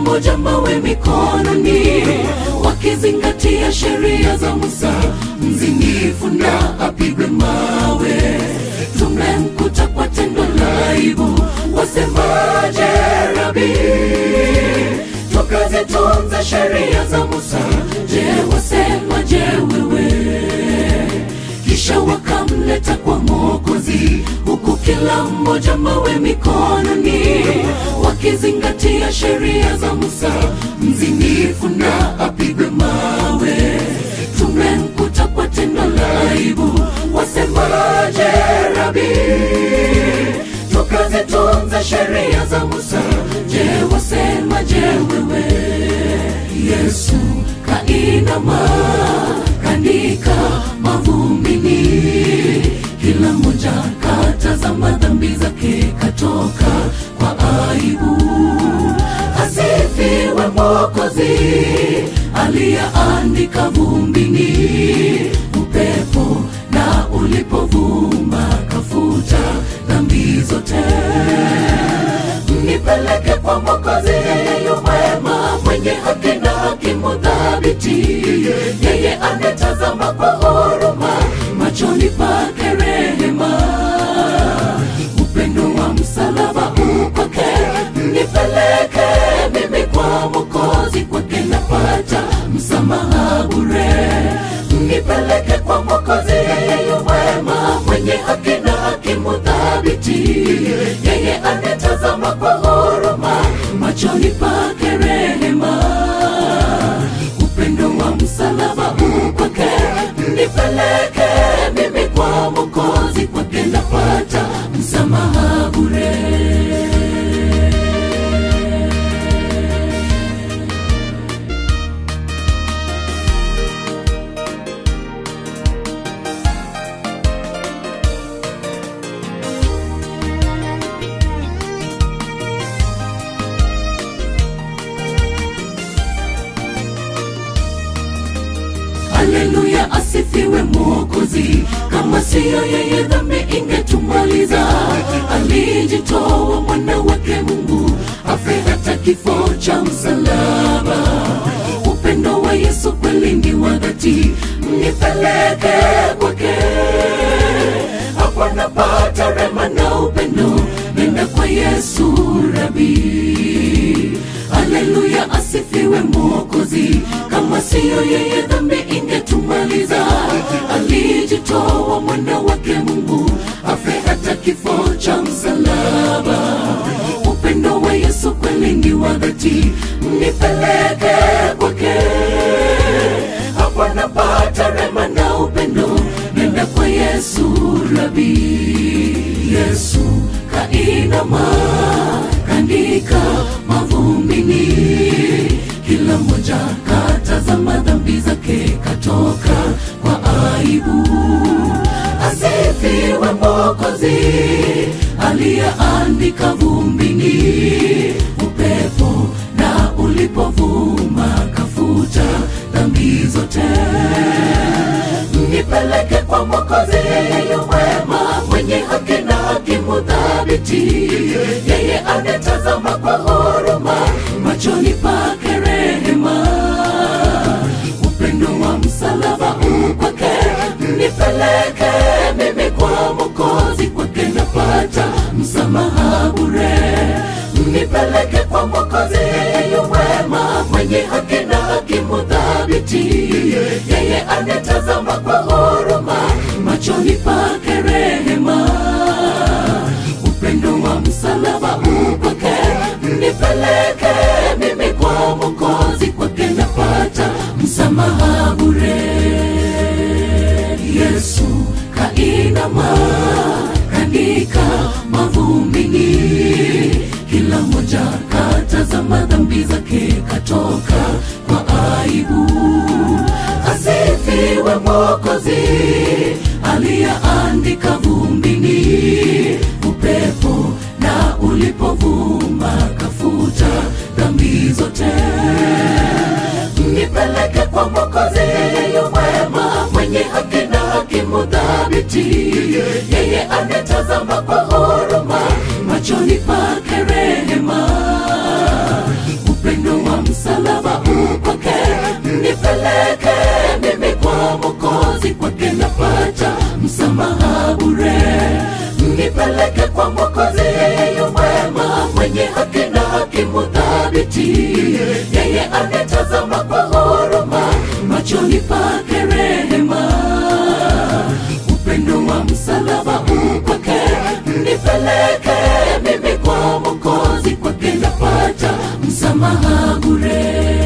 mmoja mawe mikononi, wakizingatia sheria za Musa, mzinifu na apigwe mawe. Tumemkuta kwa tendo la aibu, wasemaje Rabi? Tukazitunza sheria za Musa, je, wasemaje wewe? kisha wakamleta kwa Mwokozi, huku kila mmoja mawe mikononi, wakizingatia sheria za Musa, mzinifu na apigwe mawe. Tumemkuta kwa tendo la aibu, wasemaje Rabi? Tukazitunza sheria za Musa, je, wasemaje wewe? Yesu kainama kaandika mavumbini, kila mmoja katazama dhambi zake, katoka kwa aibu. Asifiwe Mwokozi aliyeandika vumbini, upepo na ulipovuma kafuta dhambi zote nipeleke kwa Mwokozi, yeye yu mwema, mwenye haki na hakimu thabiti, yeye anetazama kwa huruma, machoni pake rehema, upendo wa msalaba ukwake, nipeleke mimi kwa Mwokozi, kwake napata msamaha bure, nipeleke kwa Mwokozi, yeye yu mwema, mwenye haki na hakimu thabiti, yeye anetazama kwa huruma, machoni pake rehema, upendo wa msalaba ukwake, nipeleke mimi kwa Mwokozi, kwake napata msamaha bure. Haleluya, asifiwe Mwokozi. Kama siyo yeye, dhambi ingetumaliza. Alijitoa mwana wake Mungu afe hata kifo cha msalaba. Upendo wa Yesu kweli ni wa dhati, nipeleke kwake. Hapo napata rema na upendo, nenda kwa Yesu Rabi. Haleluya, asifiwe Mwokozi. Kama siyo yeye, dhambi ingetumaliza. Alijitoa mwana wake Mungu afe hata kifo cha msalaba. Upendo wa Yesu kweli ni wa dhati, nipeleke kwake. Hapo napata rema na upendo, nenda kwa Yesu Rabi. Yesu kainama kaandika mavumbini, kila mmoja katazama dhambi zake, katoka kwa aibu. Asifiwe Mwokozi aliyeandika vumbini, upepo na ulipovuma kafuta dhambi zote nipeleke kwa Mwokozi, yeye yu mwema, mwenye haki na hakimu thabiti, yeye anetazama kwa huruma, machoni pake rehema, upendo wa msalaba ukwake, nipeleke mimi kwa Mwokozi, kwake napata msamaha bure, nipeleke kwa Mwokozi, yeye yu mwema, mwenye haki na hakimu thabiti, yeye anetazama kwa huruma, machoni pake rehema, upendo wa msalaba ukwake, nipeleke mimi kwa Mwokozi, kwake napata msamaha bure. Yesu kainama kaandika mavumbini, kila mmoja katazama dhambi zake, katoka kwa aibu. Asifiwe Mwokozi aliyeandika vumbini, upepo na ulipovuma kafuta dhambi zote nipeleke kwa Mwokozi, yeye yu mwema, mwenye haki na hakimu thabiti, yeye anetazama kwa huruma, machoni pake rehema, upendo thabiti yeye anetazama kwa huruma machoni pake rehema upendo wa msalaba ukwake nipeleke mimi kwa mokozi kwake napata msamaha bure